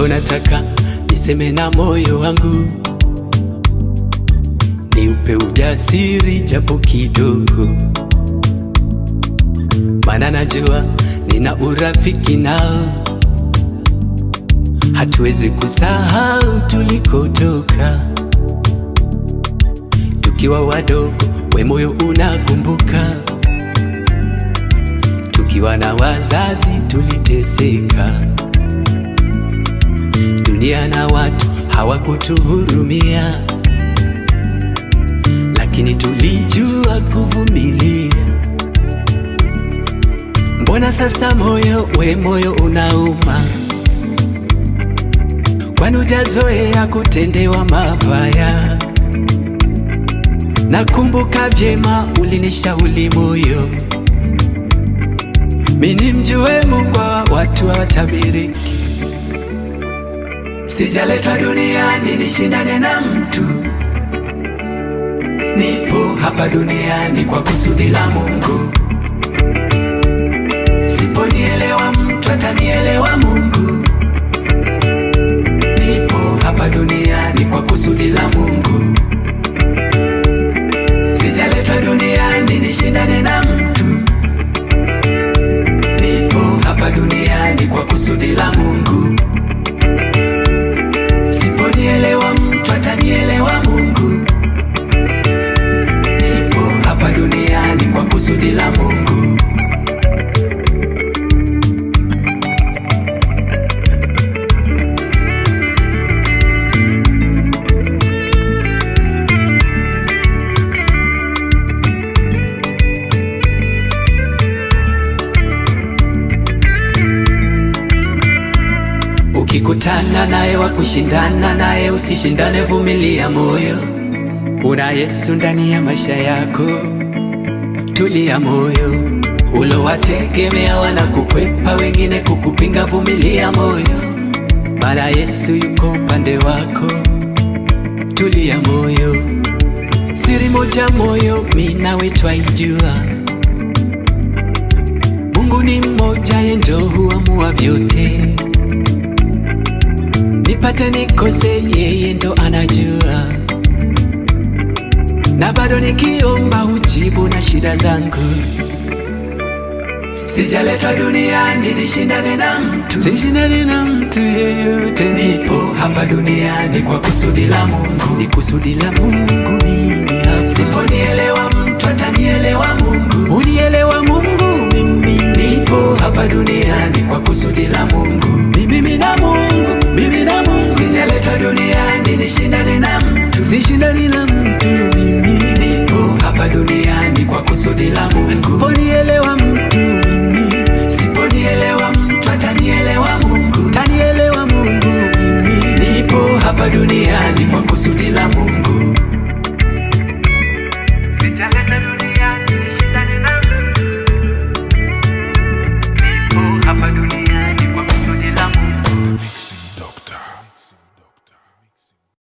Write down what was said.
Leo nataka niseme na moyo wangu, niupe ujasiri japo kidogo, maana najua nina urafiki nao, hatuwezi kusahau tulikotoka tukiwa wadogo, we moyo unakumbuka, tukiwa na wazazi tuliteseka, dunia na watu hawakutuhurumia, lakini tulijua kuvumilia. Mbona sasa moyo we moyo unauma? Kwani hujazoea kutendewa mabaya? Nakumbuka vyema ulinishauri moyo, mimi mjue Mungu wa watu hawatabiriki. Sijaletwa duniani nishindane na mtu, nipo hapa duniani kwa kusudi la Mungu. Siponielewa mtu atanielewa Mungu. Nipo hapa duniani kwa kusudi la Mungu. Sijaletwa duniani nishindane na mtu, nipo hapa duniani kwa kusudi la Mungu. Siponielewa mtu atanielewa Mungu. Nipo hapa duniani kwa kusudi la Mungu. Ukikutana naye wa kushindana naye, usishindane, vumilia moyo. Una Yesu ndani ya maisha yako, tulia moyo. Ulowategemea wanakukwepa, wengine kukupinga, vumilia moyo, maana Yesu yuko upande wako, tulia moyo. Siri moja moyo, mimi nawe twaijua, Mungu ni mmoja, yeye ndo huamua vyote nipate nikose, yeye ndo anajua, na bado nikiomba hujibu na shida zangu. Sijaletwa duniani nishindane na mtu, sishindane na mtu yeyote. Nipo hapa duniani kwa kusudi la Mungu, ni kusudi la Mungu mimi hapa. Siponielewa